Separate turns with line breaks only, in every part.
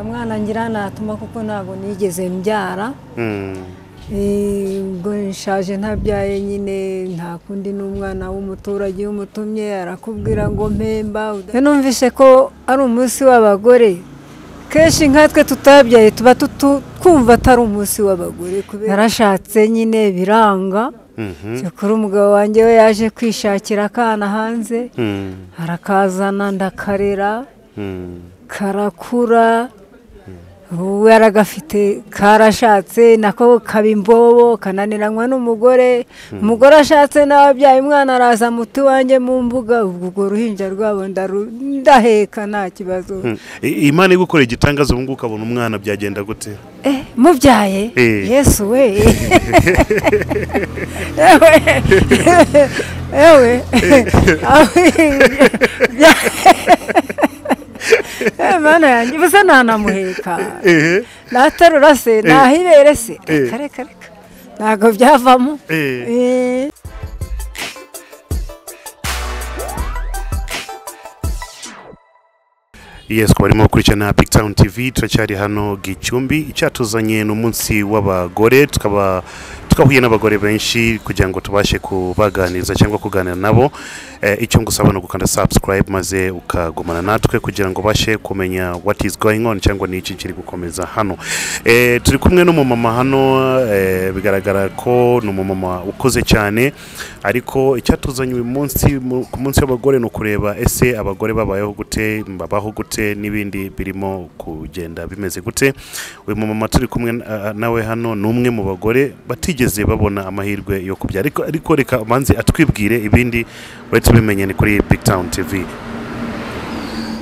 mwana ngira natuma kuko ntabwo nigeze mbyara Eh, ubwo nshaje ntabyaye nyine nta kundi n'umwana w'umuturage iyo umutumye arakubwira ngo mpemba Rero numvise ko ari umunsi w'abagore kenshi nkatwe tutabyaye tuba tutu- twumva atari umunsi w'abagore kubera narashatse nyine biranga cyakora umugabo wanjye we yaje kwishakira akana hanze arakazana ndakarera karakura ubu yaragafite karashatse nako kaba imbobo kananiranywa n'umugore umugore ashatse n'ababyaye umwana araza muti wanjye mu mbuga ubwo urwo ruhinja rwabo ndaru- ndaheka nta kibazo
imana iri gukora igitangaza ubu ngubu ukabona umwana byagenda gute
Eh, mubyaye
Eh.
yesu we ewe ewe Aho- bya- Eh, mana yanjye ubusa ntanamuheka
ehe
naterura se nahibere se
Eh.
reka reka reka ntabwo byavamo
Eh.
Eh.
yes ku barimo gukurikirana big town tv turacyari hano gicumbi icyatuzanye ni umunsi w'abagore tukaba twahuye n'abagore benshi kugira ngo tubashe kubaganiriza cyangwa kuganira nabo eh, icyo ngusaba ni ugukanda subscribe maze ukagumana natwe kugira ngo ubashe kumenya what is going on cyangwa ni iki kiri gukomeza hano eh, turi kumwe n'umumama hano eh, bigaragara ko ni umumama ukuze cyane ariko icyatuzanye uyu munsi mu- ku munsi w'abagore ni ukureba ese abagore babayeho gute babaho gute n'ibindi birimo kugenda bimeze gute uyu mumama turi kumwe na- a- nawe hano ni umwe mu bagore batigeze babona amahirwe yo kubyara ariko ariko reka manzi atwibwire ibindi bari tubimenye ni kuri big town tv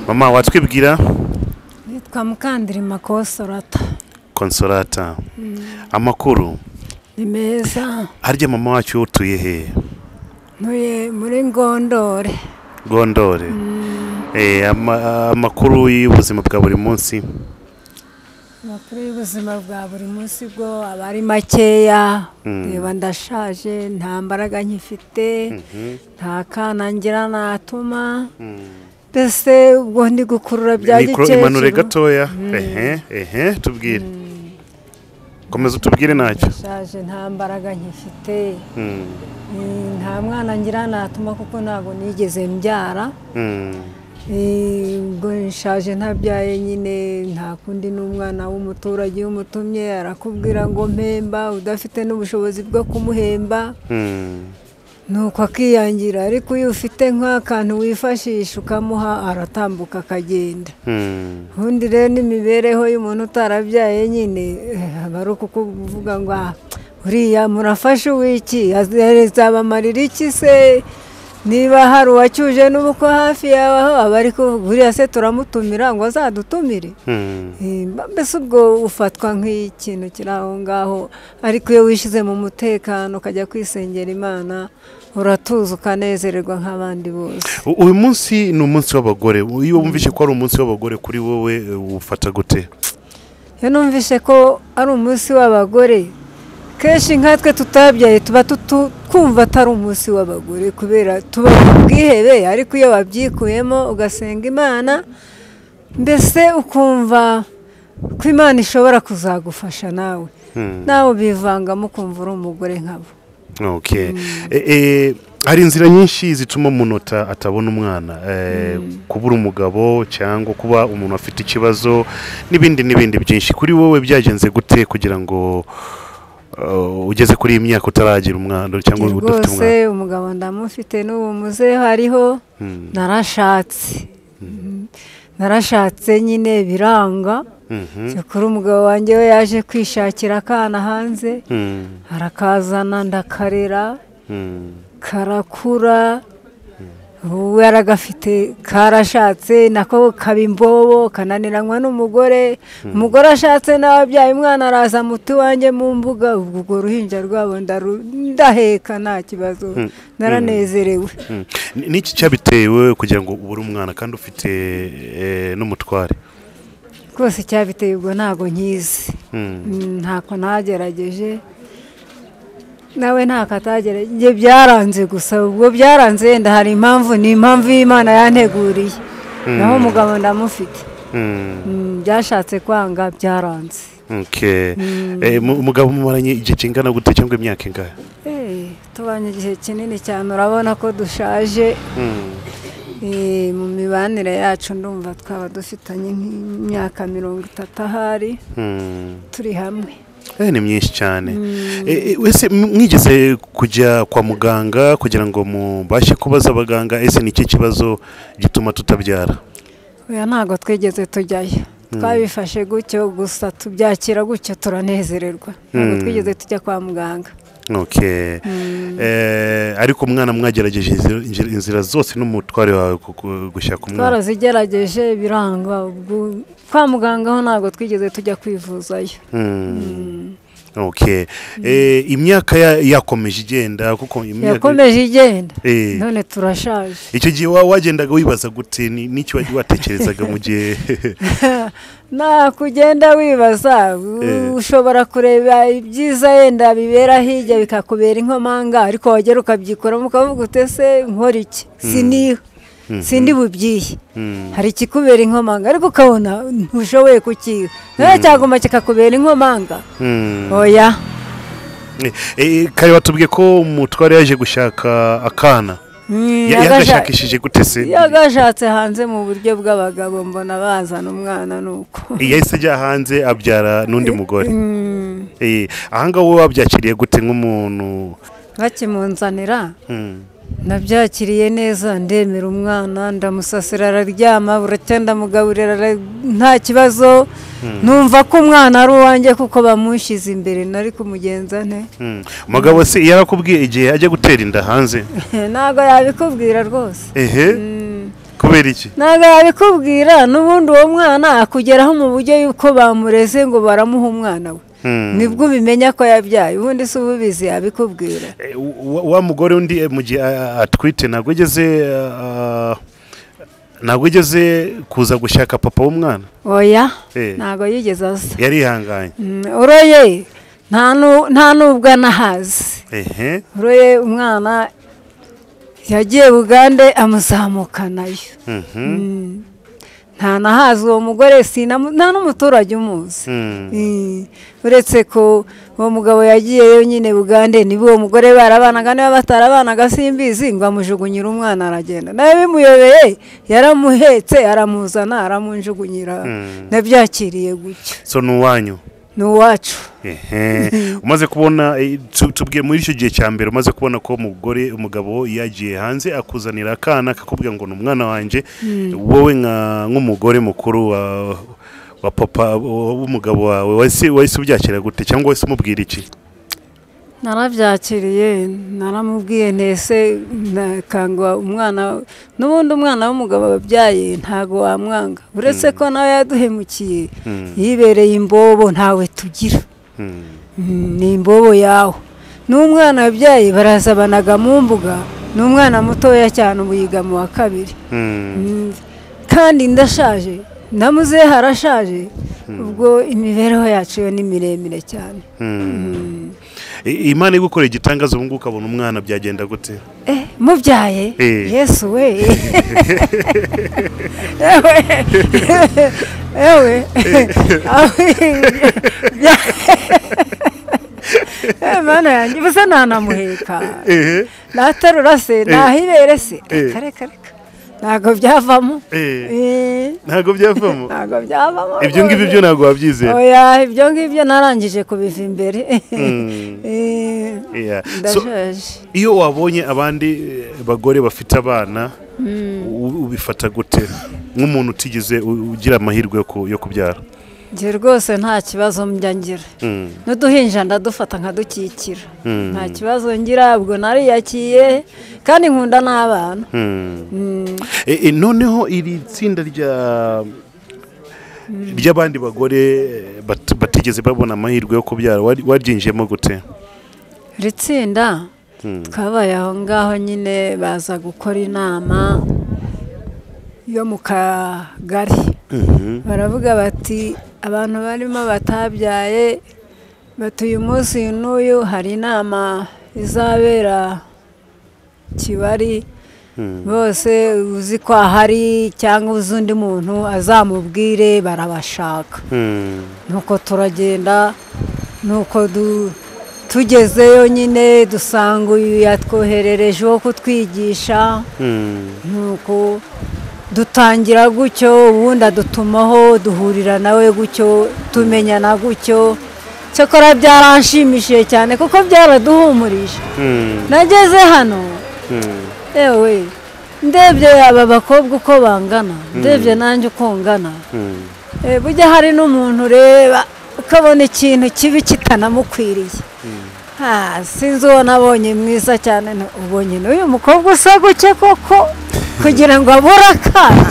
mama watwibwira
nitwa mukandirima kosorata
konsorata amakuru
ni meza
harya mama wacu utuye hehe
ntuye muri ngondore
gondore Eh, ama- amakuru y'ubuzima bwa buri munsi
amakuru y'ubuzima bwa buri munsi bwo aba ari makeya reba ndashaje nta mbaraga nkifite nta kana ngira natuma mbese ubwo ndi gukurura bya
mikoro imanure
gikecuru
gatoya ehe ehe tubwire komeza utubwire ntacyo
ndashaje nta mbaraga nkifite
Mm,
Eh, nta mwana ngira natuma kuko ntabwo nigeze mbyara
mm,
Eh, ubwo nshaje ntabyaye nyine nta kundi n'umwana w'umuturage iyo umutumye arakubwira ngo mpemba udafite n'ubushobozi bwo kumuhemba
mm.
nuko akiyangira ariko iyo ufite nk'akantu wifashisha ukamuha aratambuka akagenda
Mm,
ubundi rero n'imibereho y'umuntu utarabyaye nyine eh, aba ari ukukuvuga ngo "Ah, uriya murafashe uw'iki azabamarira iki se niba hari uwacyuje n'ubukwe hafi yawe aba ari kuvuga uriya se turamutumira ngo azadutumire
mm.
Eh, mbese ubwo ufatwa nk'ikintu kiri aho ngaho ariko iyo wishyize mu mutekano ukajya kwisengera imana uratuza ukanezererwa nk'abandi bose
U- uyu munsi ni umunsi w'abagore iyo wumvise ko ari umunsi w'abagore kuri wowe eh, ufata gute
Iyo numvise ko ari umunsi w'abagore kenshi nkatwe tutabyaye tuba tutu- twumva atari umunsi w'abagore kubera tuba mu bwihebe ariko iyo wabyikuyemo ugasenga imana mbese ukumva ko imana ishobora kuzagufasha nawe
Mm.
nawe ubivangamo ukumva uri umugore nkabo
okay Eh, eh, hari inzira nyinshi zituma umuntu ata- atabona umwana Eh, kubura umugabo cyangwa kuba umuntu afite ikibazo n'ibindi n'ibindi byinshi kuri wowe byagenze gute kugira ngo eh, ugeze kuri iyi myaka utaragira umwana cyangwa udafite
rwose
umwana
umugabo ndamufite n'ubu muzehe hariho
Mm.
narashatse narashatse nyine biranga
Mhm.
cyakora umugabo wanjye we yaje kwishakira akana hanze
Mm,
arakazana ndakarera
mm,
karakura ubu yaragafite karashatse nako kaba imbobo kananiranywa n'umugore umugore ashatse n'ababyaye umwana araza muti wanjye mu mbuga ubwo urwo ruhinja rwabo ndaru- ndaheka nta kibazo naranezerewe
mm. Ni- niki cyabitewe kugira ngo ubure umwana kandi ufite eh, n'umutware
rwose icyabiteye ubwo ntabwo nkizi
Mm.
Mm, ntako ntagerageje nawe ntako atagerageje njye byaranze gusa ubwo byaranze yenda hari impamvu ni impamvu y'imana yanteguriye naho umugabo ndamufite Mm, byashatse kwanga byaranze
Okay. Eh, mu- umugabo mumaranye igihe kingana gute cyangwa imyaka ingahe
Eh, tubanye igihe kinini cyane urabona ko dushaje Eh, mu mibanire yacu ndumva twaba dufitanye nk'imyaka mirongo itatu ahari
Hmm.
turi hamwe
Eh, ni myinshi cyane Eh, eh, wese m- mwigeze kujya kwa muganga kugira ngo mubashe kubaza abaganga ese ni iki kibazo gituma tutabyara
oya ntabwo twigeze tujyayo twabifashe gutyo gusa tubyakira gutyo turanezererwa ntabwo
Mm.
twigeze tujya kwa muganga
okay. eh, ariko umwana mwagerageje inzira- inzira- inzira zose n'umutware wawe ku- ku- gushaka umwana
twarazigerageje biranga ubwo- kwa muganga ho ntabwo twigeze tujya kwivuzayo
Hmm. okay. eh, imyaka ya- yakomeje igenda kuko imyaka
yakomeje igenda
Eh.
none turashaje
icyo gihe wa- wagendaga wibaza gute ni- n'icyo wagiye watekerezaga mu gihe
nta kugenda wibaza
Eh.
ushobora kureba ibyiza yenda bibera hirya bikakubera inkomanga ariko wagera ukabyikoramo ukavuga utese nkora iki siniho sindi bubyihe
Hmm.
hari ikikubera inkomanga ariko ukabona ntushoboye kukiha nawe cyaguma kikakubera inkomanga
Hmm.
oya
Eh, eh, kare watubwiye ko umutware yaje gushaka akana
Mm,
Ya-
yagasha-
yagashakishije gute se
yagashatse hanze mu buryo bw'abagabo mbona bazana umwana nuko
yahise ajya hanze abyara n'undi mugore
Mm,
Eh, ahangaha wowe wabyakiriye gute nk'umuntu
bakimunzanira
Hmm.
nabyakiriye neza ndemera umwana ndamusasira araryama buracya ndamugaburira ara- nta kibazo numva ko umwana ari uwanjye kuko bamushyize imbere nari kumugenza nte
Hmm. umugabo se yarakubwiye igihe ajya gutera inda hanze
ntabwo yabikubwira rwose
ehe kubera iki
ntabwo yabikubwira n'ubundi uwo mwana akugeraho mu buryo y'uko bamureze ngo baramuha umwana we
Hmm.
nibwo ubimenya ko yabyaye ubundi si ububizi yabikubwira
Eh, wa wa mugore undi eh, mu gihe ah, ah, atwite ntabwo ageze ntabwo ageze kuza gushaka papa w'umwana
oya
Eh.
ntabwo yigeze aza
yarihanganye
Mm, uroye nta nu- nta nubwo anahazi
ehe
Uroye umwana yagiye bugande amuzamukanayo
Mhm.
nta nahazi uwo mugore sinamu- nta n'umuturage umuzi
Hmm.
Mm. uretse ko uwo mugabo yagiyeyo nyine bugande niba uwo mugore barabanaga niba batarabanaga simbizi ngo amujugunyire umwana aragenda nawe bimuyobeye yaramuhetse aramuzana aramunjugunyira nabyakiriye gutyo
so ni uwanyu
ni uwacu
ehe umaze kubona eh, tu- tubwiye muri icyo gihe cya mbere umaze kubona ko umugore umugabo yagiye hanze akuzanira akana akakubwira ngo ni umwana wanjye wowe nka- nk'umugore mukuru wa wa papa wa- w'umugabo wawe wahise wahise ubyakira gute cyangwa wahise umubwira iki
narabyakiriye naramubwiye ntese nakangwa umwana n'ubundi umwana w'umugabo wabyaye ntabwo wamwanga uretse ko nawe yaduhemukiye yibereye imbobo ntawe tugira
Hmm.
Mm, ni imbobo yawe n'umwana wabyaye baraza banaga mu mbuga ni umwana mutoya cyane ubu yiga mu wa kabiri
Hmm.
Mm, kandi ndashaje namuze harashaje ubwo imibereho yacu yo ni miremire cyane
I- imana igukorera igitangaza ubu ngubu ukabona umwana byagenda gute
Eh, mubyaye
Eh.
yesu we ewe ewe aho bya- Eh, mana yanjye ubusa ntanamuheka
ehe
naterura se nahibere se
Eh.
reka reka reka ntabwo byavamo
Eh.
Eh,
ntabwo byavamo
ntabyo byavamo
ibyo ngibyo byo ntabwo wabyizera
oya ibyo ngibyo narangije kubiva imbere
Mm.
Eh,
Yeah. So,
ndashaje
iyo wabonye abandi eh, bagore bafite abana u- ubifata gute nk'umuntu utigeze u- ugira amahirwe yo ku- yo kubyara
njye rwose nta kibazo njya ngira
Mm.
n'uduhinja ndadufata nkadukikira
Mm.
nta kibazo ngira ubwo nariyakiye kandi nkunda n'abana
Mm. Eh, eh, noneho iri tsinda rya ry'abandi bagore eh, bat- batigeze babona amahirwe yo kubyara wari- waryinjiyemo gute
iri tsinda twabaye aho ngaho nyine baza gukora inama yo mu kagari baravuga bati abantu barimo batabyaye bati uyu munsi n'uyu hari inama izabera kibari bose uzi ko ahari cyangwa uzi undi muntu azamubwire barabashaka
Mm.
nuko turagenda nuko du- tugezeyo nyine dusanga uyu yatwoherereje wo kutwigisha
Mm.
nuko dutangira gutyo ubundi adutumaho duhurira nawe gutyo tumenyana gutyo cyakora byaranshimishije cyane kuko byaraduhumurije
Mm.
nageze hano
Mm.
yewe ndebye aba bakobwa uko bangana ndebye nanjye uko ngana
Mm.
Eh, bujya hari n'umuntu ureba ukabona ikintu kibi kitanamukwiriye Ah, sinzi uwo nabonye mwiza cyane nti, ubonye n'uyu mukobwa usa guke koko kugira ngo abure akana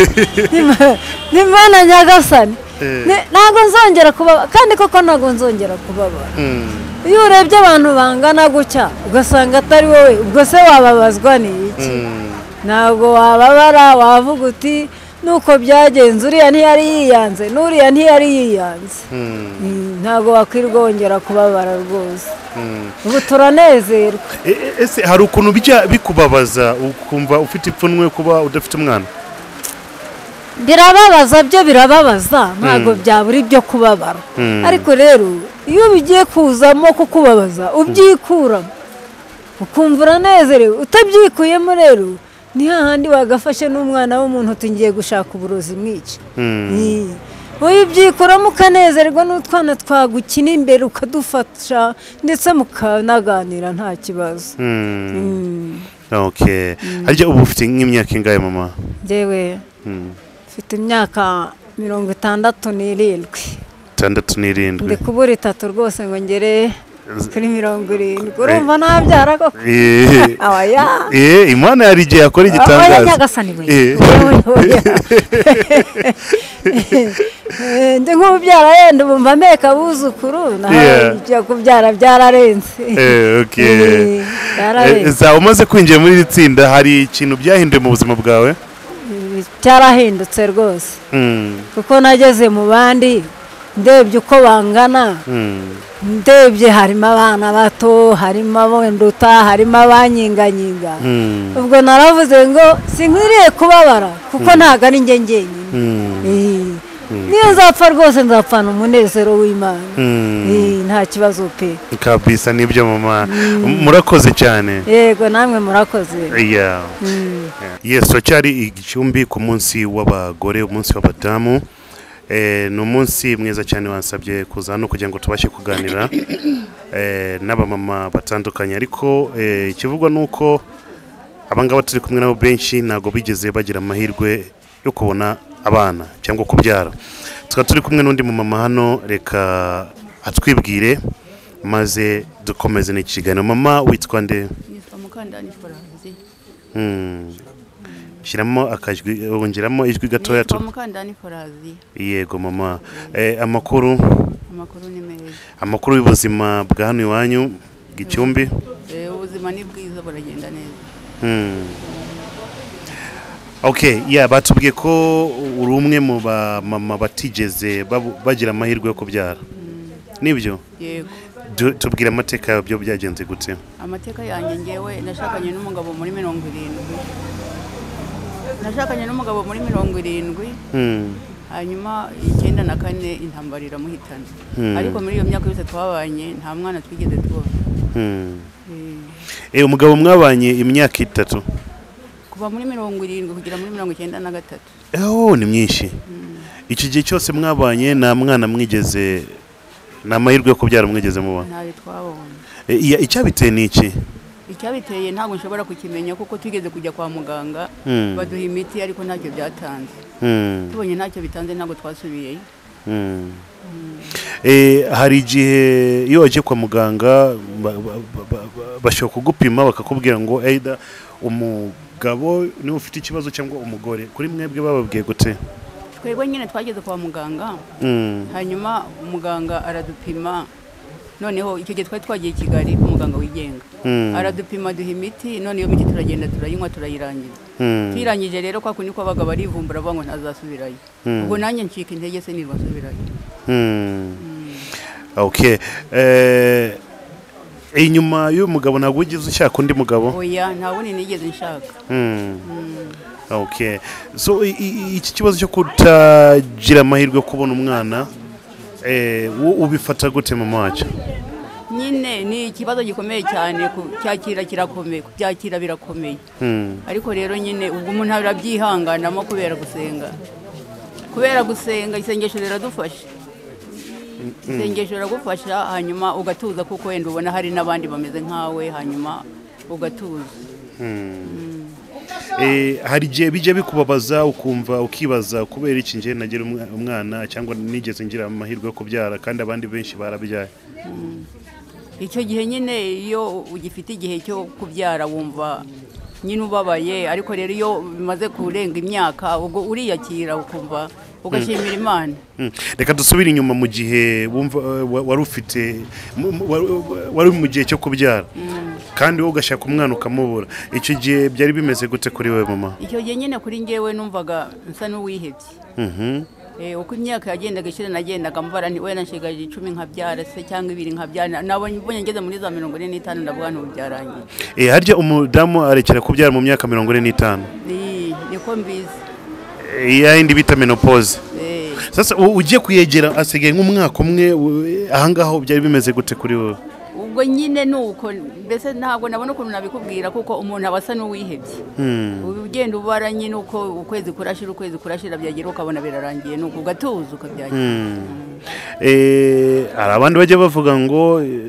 Nima- nimana nyagasani
Eh.
Ni- ntabwo nzongera kubabara kandi koko ntabwo nzongera kubabara
Mm.
iyo urebye abantu bangana gutya ugasanga atari wowe ubwo se wababazwa ni iki
Mm.
ntabwo wababara wavuga uti nuko byagenze uriya ntiyari yiyanze n'uriya ntiyari yiyanze
Mm.
Mm, ntabwo wakwirwa wongera kubabara rwose
Mm.
ubu turanezerwa
E- e- ese hari ukuntu bijya bikubabaza ukumva ufite ipfunwe kuba udafite umwana
birababaza byo birababaza ntabwo byabura ibyo kubabara
Mm.
ariko rero iyo bigiye kuzamo kukubabaza ubyikuramo ukumva uranezerewe utabyikuyemo rero ni hahandi wagafashe n'umwana w'umuntu uti ngiye gushaka uburozi mwica
Mm.
Ni. wowe ibyikuramo ukanezerwa n'utwana twagukina imbere ukadufasha ndetse mukanaganira nta kibazo
Mm.
Mm.
okay harya ubu ufite nk'imyaka ingahe mama
njyewe
Mm.
mfite imyaka mirongo itandatu n'irindwi
itandatu n'irindwi
ndi kubura itatu rwose ngo ngere kuri mirongo irindwi urumva ntabyara koko
Eh,
abaya
eh, imana hari igihe akora
abaya
igitangaza
nyagasani we
Eh.
Oya, oya, oya. ndi nk'ubyara yenda ubu mba meka abuzukuru
Yeah.
naho ibyo kubyara byararenze
Eh, okay.
Eh, byararenze.
Eh, zaba umaze kwinjira muri iri tsinda hari ikintu byahinduye mu buzima bwawe
cyarahindutse rwose
Mm.
kuko nageze mu bandi ndebye uko bangana
Mm.
ndebye harimo abana bato harimo abanduta harimo abanyinganyinga
Mm.
ubwo naravuze ngo sinkwiriye kubabara kuko ntabwo ari njye njyenyine
Mm.
Eh, niyo nzapfa rwose nzapfana umunezero w'imana
Mm.
Eh, nta kibazo pe
kabisa nibyo mama murakoze cyane
yego namwe murakoze
Yeah.
Mm.
yes cyari igicumbi ku munsi w'abagore umunsi w'abadamu Eh, ni umunsi mwiza cyane wasabye kuza hano kugira ngo tubashe kuganira eh, n'abamama batandukanye ariko eh, ikivugwa ni uko abangaba turi kumwe nabo benshi ntabwo bigeze bagira amahirwe yo kubona abana cyangwa kubyara tukaba turi kumwe n'undi mu mama hano reka atwibwire maze dukomeze n'ikiganiro mama witwa nde
nitwa mukandani faranzi
Mm. shyiramo akajwi wongeramo ijwi gatoya
nitwa
tu-
mukandani faranzi
yego mama Eh, amakuru
amakuru ni meza
amakuru y'ubuzima bwa hano iwanyu gicumbi
Eh, ubuzima ni bwiza buragenda neza
Mm. okay yeah batubwiye ko uri umwe mu bamama batigeze babu- bagira amahirwe yo kubyara nibyo
yego
Du- tubwire amateka yabyo byagenze gute
amateka yanjye ngewe nashakanye n'umugabo muri mirongo irindwi nashakanye n'umugabo muri mirongo irindwi
Mm.
hanyuma icyenda na kane intambara iramuhitana
Hmm.
ariko muri iyo myaka yose twabanye nta mwana twigeze tubona
Mm.
Eh,
Eh, umugabo mwabanye imyaka itatu
kuva muri mirongo irindwi kugera muri mirongo icyenda na gatatu
Oh, ni myinshi iki gihe cyose mwabanye nta mwana mwigeze ni amahirwe yo kubyara mwigeze muba
ntayo twabonye
icyabiteye ni iki
icyabiteye ntabwo nshobora kukimenya kuko twigeze kujya kwa muganga
Mm.
baduha imiti ariko ntacyo byatanze
Mm,
tubonye ntacyo bitanze ntabwo twasubiyeyo
mm. Eh, hari igihe iyo wagiye kwa muganga ba- ba- ba- ba- ba- bashobora kugupima bakakubwira ngo either umugabo niwe ufite ikibazo cyangwa umugore kuri mwebwe bababwiye gute
twebwe nyine twageze kwa muganga
Mm,
hanyuma umuganga aradupima noneho icyo gihe twari twagiye i kigali ku muganga wigenga
Mm.
aradupima duha imiti none iyo miti turagenda turayinywa turayirangiza
mm,
tuyirangije rero kwa kundi ko abagabo arivumbura avuga ngo ntazasubirayo
Mm.
ubwo nanjye ncika intege se nirwa nsubirayo
mm. okay Eh, inyuma y'uyu mugabo ntabwo ugize ushaka undi mugabo
oya nta wundi nigeze nshaka
Hmm. okay so i- i- iki kibazo cyo kutagira amahirwe yo kubona umwana eh, wo- ubifata gute mama wacu
nyine ni ikibazo gikomeye cyane kubyakira kirakomeye kubyakira birakomeye
Hmm.
ariko rero nyine ubwo umuntu arabyihanganamo kubera gusenga kubera gusenga isengesho riradufasha isengesho riragufasha hanyuma ugatuza kuko wenda ubona hari n'abandi bameze nkawe hanyuma ugatuza
Eh, hari igihe bijya bikubabaza ukumva ukibaza kubera iki njye nagira umwa- umwana cyangwa nigeze ngira amahirwe yo kubyara kandi abandi benshi barabyaye
icyo gihe nyine iyo ugifite igihe cyo kubyara wumva nyine ubabaye ariko rero iyo bimaze kurenga imyaka ubwo uriyakira ukumva ugashimira imana
Hmm. reka dusubire inyuma mu gihe wumva eh, wa- wari ufite mu- mu- wari- wari mu gihe cyo kubyara kandi wowe ugashaka umwana ukamubura icyo gihe byari bimeze gute kuri we mama
icyo gihe nyine kuri ngewe numvaga nsa n'uwihebye
Mhm.
Eh, uko imyaka yagendaga ishira nagendaga mbara nti wenda nshigaje icumi nkabyara se cyangwa ibiri nkabyara nabonye mbonye ngeze muri za mirongo ine n'itanu ndavuga nti ubu byarangiye
Eh, harya umudamu arekera kubyara mu myaka mirongo ine n'itanu
Ni- niko mbizi
Eh, ya yindi bita menopause
Eh,
sasa u- ugiye kuyegera asigaye nk'umwaka umwe u- ahangaha byari bimeze gute kuri wowe
ubwo nyine ni uko mbese ntabwo nabona ukuntu nabikubwira kuko umuntu aba asa n'uwihebye Ubu ugenda ubara nyine uko ukwezi kurashira ukwezi kurashira byagera ukabona birarangiye ni uko ugatuza ukabyakira
Eh, hari abandi bajya bavuga ngo eh,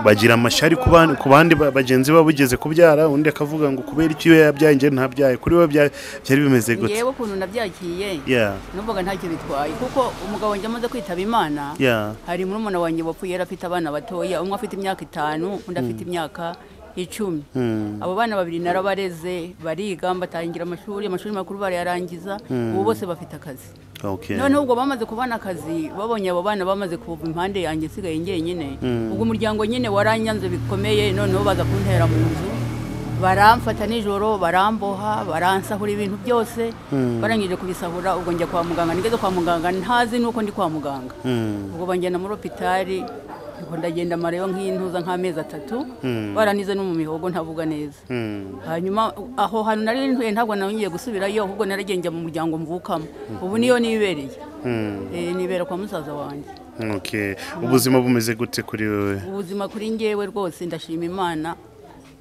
bagira amashari ku ban- ku bandi ba- bagenzi babo ugeze kubyara undi akavuga ngo kubera iki iyo yabyaye njye ntabyaye kuri wowe bya- byari bimeze gute
ngewe ukuntu nabyakiye
Yeah,
numvaga ntacyo bitwaye kuko umugabo njya amaze kwitaba imana
yeah.
hari murumuna wanjye wapfuye yari afite abana batoya umwe afite imyaka itanu undi afite imyaka icumi abo bana babiri narabareze bariga batangira amashuri amashuri makuru barayarangiza ubu bose bafite akazi
Okay.
noneho ubwo bamaze kubona akazi babonye abo bana bamaze kuva impande yanjye nsigaye njyenyine ubwo umuryango nyine waranyanze bikomeye noneho baza kuntera mu nzu baramfata nijoro baramboha baransahura ibintu byose barangije kubisahura ubwo njya kwa muganga nigeze kwa muganga ntazi nuko ndi kwa muganga ubwo banjyana muri hopitari ubwo ndagenda amareyo nk'intuza nk'amezi atatu baranize no mu mihogo ntavuga neza
Hmm.
hanyuma aho hantu nari ntuye ntabwo nongeye gusubirayo ahubwo naragenge mu muryango mvukamo ubu niyo nibereye Eh, nibera kwa musaza wanjye
Okay. ubuzima bumeze gute kuri wowe
ubuzima kuri ngewe rwose ndashima imana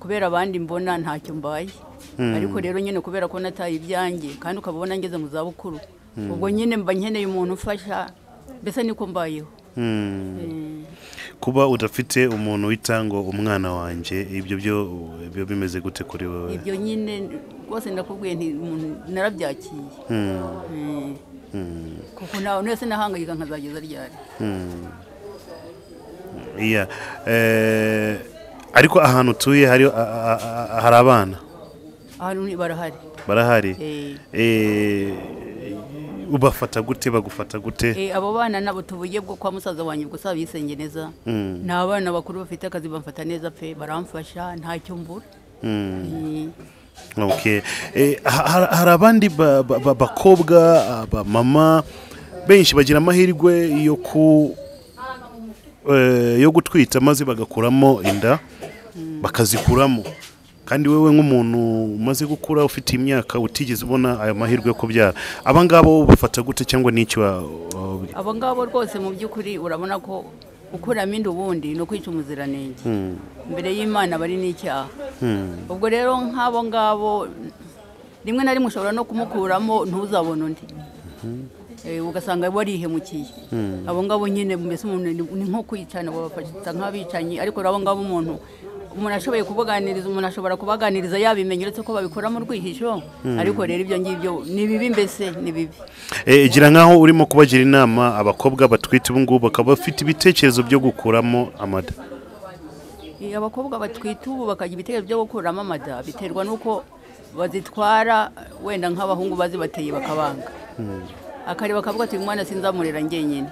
kubera abandi mbona ntacyo mbaye ariko rero nyine kubera ko nataye ibyanjye kandi ukabona ngeze mu zabukuru ubwo nyine mba nkeneye umuntu umfasha mbese niko mbayeho
Hmm.
Eh,
kuba udafite umuntu wita ngo umwana wanjye ibyo byo byo bimeze gute kuri wowe
ibyo nyine rwose ndakubwiye nti umuntu narabyakiye
Hmm.
Eh, kuko nawe wese nahangayika nkazageza ryari
Iya. Eh, ariko ahantu utuye hari a- a- a- hari abana
ahantu ni- barahari
barahari
Eh.
Eh, ubafata gute bagufata gute
Eh, abo bana nabo tubuye bwo kwa musaza wanjye gusa bisenge neza ni abana bakuru bafite akazi bamfata neza pe baramfasha ntacyo mbura Eh,
okay. Eh, ha- ha- hari abandi ba- ba- ba- bakobwa abamama benshi bagira amahirwe yo ku eh, yo gutwita maze bagakuramo inda bakazikuramo kandi wewe nk'umuntu umaze gukura ufite imyaka utigeze ubona aya mahirwe yo kubyara aba ngaba bo bafata gute cyangwa n'icyo wa- wa-
abo ngabo rwose mu by'ukuri urabona ko gukuramo inda ubundi ni ukwica umuziranenge mbere y'imana bari n'icyaha ubwo rero nk'abo ngabo rimwe na rimwe ushobora no kumukuramo ntuzabone undi Eh, ugasanga warihemukiye abo ngabo nyine mbese umuntu ni ni nko kwicana babafata nk'abicanyi ariko rero abo ngabo umuntu umuntu ashoboye kubaganiriza umuntu ashobora kubaganiriza yabimenye uretse ko babikora mu rwihisho ariko rero ibyo ngibyo ni bibi mbese ni bibi
Eh, gira nkaho urimo kubagira inama abakobwa batwite ubu ngubu bakaba bafite ibitekerezo byo gukuramo amada
Eh, abakobwa batwite ubu bakagira ibitego byo gukuramo amada biterwa n'uko bazitwara wenda nk'abahungu bazibateye bakabanga akareba akavuga ati umwana sinzamurera ngenyine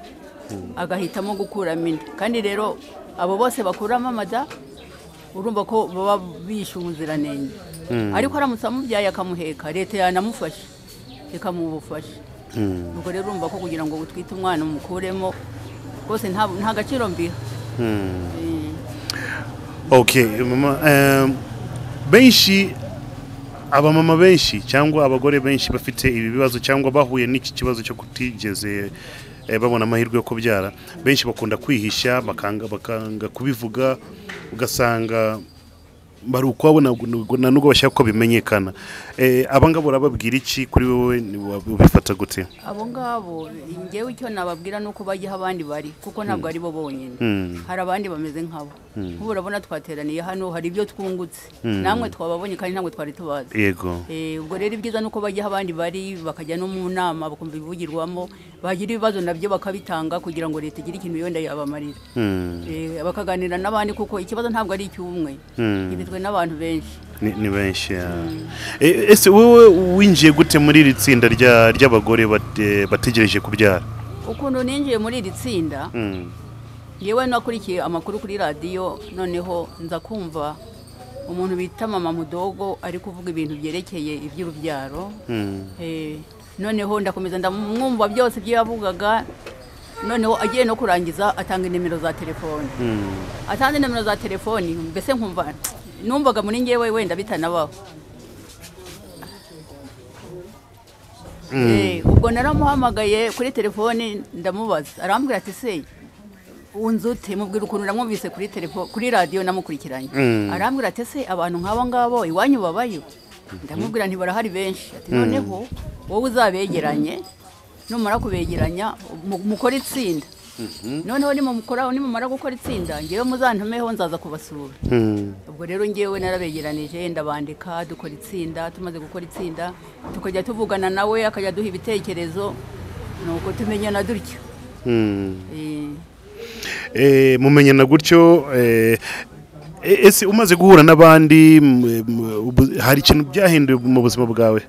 agahitamo gukuramo inda kandi rero abo bose bakuramo amada urumva ko baba bishe umuziranenge ariko aramutse amubyaye akamuheka leta yanamufasha ikamuha ubufasha ubwo rero urumva ko kugira ngo utwite umwana umukuremo rwose nta nta gaciro mbiha Eh,
okay mama em, benshi abamama benshi cyangwa abagore benshi bafite ibi bibazo cyangwa bahuye n'iki kibazo cyo kutigeze eh, babona amahirwe yo kubyara benshi bakunda kwihisha bakanga, bakanga kubivuga ugasanga bari ukwabo ntabwo- nubwo- nta nubwo bashaka ko bimenyekana Eh, aba ngabo urababwira iki kuri wowe ni- wab- ubifata gute
abo ngabo ngewe icyo nababwira ni uko bajya aho abandi bari kuko ntabwo ari bo bonyine hari abandi bameze nkabo nk'ubu urabona twateraniye hano hari ibyo twungutse namwe twababonye kandi ntabwo twari tubazi
yego
Eh, ubwo rero ibyiza ni uko bajya aho abandi bari bakajya no mu nama bakumva ibivugirwamo bagira ibibazo nabyo bakabitanga kugira ngo leta igire ikintu yenda yabamarira
Hmm.
Eh, bakaganira n'abandi kuko ikibazo ntabwo ari icy'umwe
Hmm.
gifitwe n'abantu benshi
ni ni benshi ya. Eh, ese wowe winjiye gute muri iri tsinda rya- ry'abagore bate- bategereje kubyara
ukuntu ninjiye muri iri tsinda
Hmm.
yewe nakurikiye amakuru kuri radiyo noneho nza kumva umuntu bita mama mudogo ari kuvuga ibintu byerekeye iby'urubyaro
Hmm.
Eh, noneho ndakomeza ndamwumva byose ibyo yavugaga noneho agiye no kurangiza atanga inimero za telefoni
Hmm.
atanze inimero za telefoni mbese nkumva numvaga muri ngewe wenda bitanabaho Eh, ubwo naramuhamagaye kuri telefoni ndamubaza arambwira ati se unzute mubwira ukuntu namwumvise kuri telefo kuri radiyo namukurikiranye
Mm.
arambwira ati se abantu nk'abo ngabo iwanyu babayo ndamubwira nti barahari benshi ati noneho wowe uzabegeranye numara kubegeranya mu- mukore itsinda noneho nimumukora nimumara gukora itsinda ngewe muzantumeho nzaza kubasura
Hmm.
ubwo rero ngewe narabegeranije ndabandika dukora itsinda tumaze gukora itsinda tukajya tuvugana nawe akajya duha ibitekerezo nuko tumenyana dutyo
Hmm.
Eh,
Eh, mumenyana gutyo eh, e- ese umaze guhura n'abandi m- m- ubu- hari ikintu byahinduye mu buzima bwawe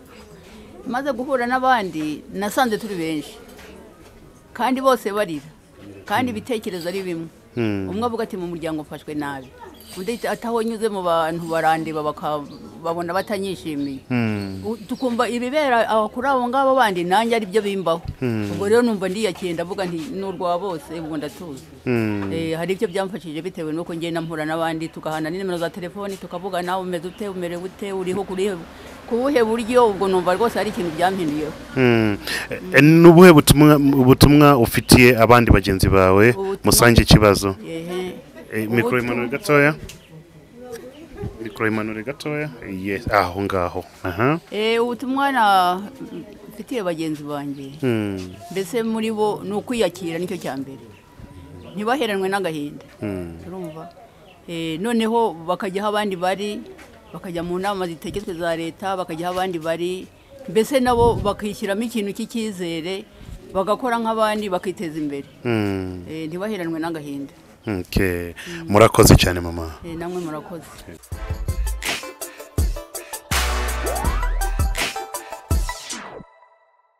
maze guhura n'abandi nasanze turi benshi kandi bose barira kandi ibitekerezo ari bimwe umwe avuga ati mu muryango mfashwe nabi undi ati ataho nyuze mu bantu barandeba baka- babona batanyishimiye U- tukumva ibibera aho kuri abo ngabo bandi nanjye ari byo bimbaho ubwo rero numva ndiyakiye ndavuga nti ni urwa bose ubu ndatuzi
Hmm.
Eh, hari ibyo byamfashije bitewe n'uko ngenda mpura n'abandi tugahana nimero za telefoni tukavugana umeze ute umerewe ute uriho kuri ku buhe buryo ubwo numva rwose hari ikintu byampinduyeho
Hmm. Eh, ni ubuhe butumwa ubutumwa ufitiye abandi bagenzi bawe
Ubutumwa-
musange ikibazo
Ehe.
Eh, mikoro
Ubutumwa-
imanure gatoya mikoro imanure gatoya yes aho ngaho aha
Eh, ubutumwa na- mfitiye bagenzi banjye
Hmm.
mbese muri bo ni ukwiyakira nicyo cya mbere ntibaheranwe n'agahinda urumva Eh, noneho bakajya aho abandi bari bakajya mu nama zitegetswe za leta bakajya aho abandi bari mbese nabo bakishyiramo ikintu cy'icyizere bagakora nk'abandi bakiteza imbere
Hmm.
Eh, ntibaheranwe n'agahinda
Okay. murakoze cyane mama
Eh, namwe murakoze